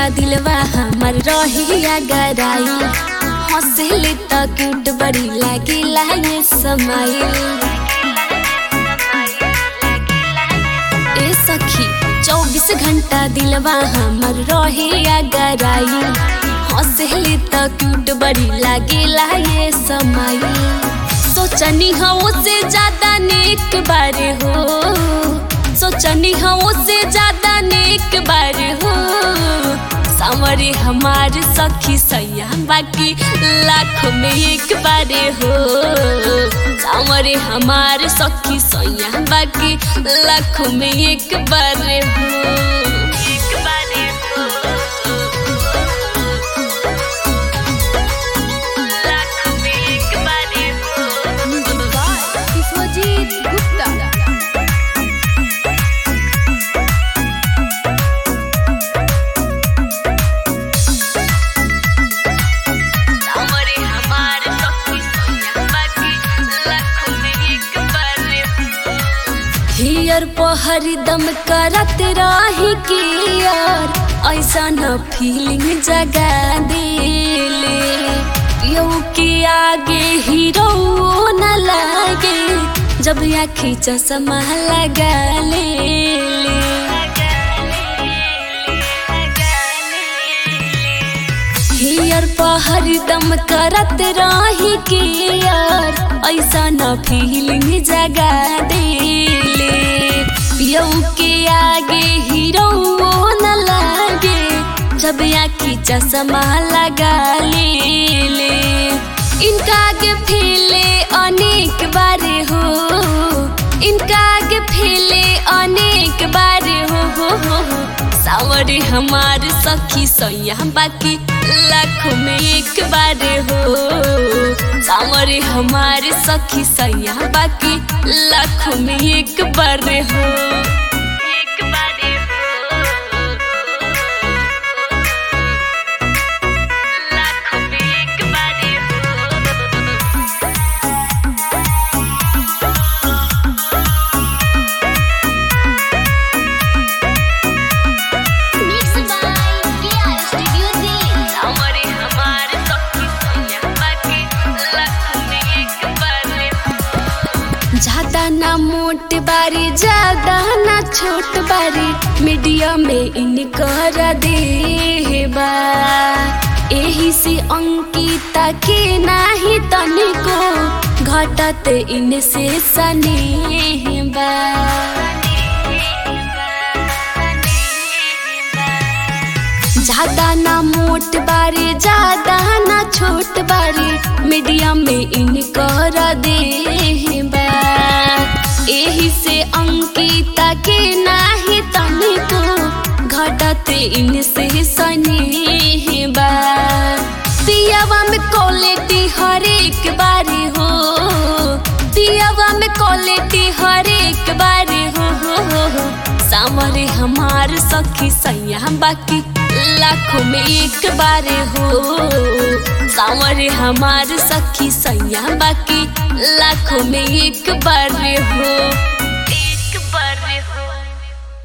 घंटा दिलवा हमर रहिया गराई हंसले त क्यूट बड़ी लागिला ये समाइल ए सखी चौबीस घंटा दिलवा हमर रहिया गराई हंसले त क्यूट बड़ी लागिला ये समाइल सोचनी हो से ज्यादा नेक बारे हो सोचनी हो से ज्यादा नेक बारे हो सामरे हमार सखी सैया बाकी लाख में एक बारे हो सामरे हमार सखी सैया बाकी लाख में एक बारे हो एक बारे हो लाख में एक बारे हो विश्वजीत गुप्ता सामरे हमार सखी सैया बाकी लाख में एक बारे हो हियर पहर दम करत रही कि यार ऐसा न फीलिंग जगा देले यौ के आगे हीरो न लागे जब आखी चश्मा लगा ले हियर पहर दम करत रही कि यार ऐसा न फीलिंग जगा देले यौ के आगे हीरो न लागे जब आखी चश्मा लगा ले ले इनका आगे फैले अनेक बारे हो इनका आगे फैले अनेक बारे हो हो हो हो सावरे हमार सखी सैया बाकी लाखों में एक बारे हो सावरे हमार सखी सैया बाकी लाखों में एक बारे हो एक बारे हो लाखों में एक बारे हो Mixed by KR Studio Delhi. सामरे हमार सखी सैया बाकी लाखों में एक बारे हो ज्यादा ना मोट बारी ज्यादा ना छोट बारी मीडियम में इनकर देबा एही से अंकिता के नाही तनिको घटत इनसे सनेहबा ज्यादा ना मोट बारी ज्यादा ना छोट बारी मीडियम में इनकर देबा एही से अंकिता के नाही तनिको घटत इनसे सनेहबा पियावा में क्वालिटी हर एक बारी हो पियावा में क्वालिटी हर एक बारी हो हो हो हो सामरे हमार सखी सैया बाकी लाखों में एक बारे हो सामरे हमार सखी सैया बाकी लाखों में एक बारे हो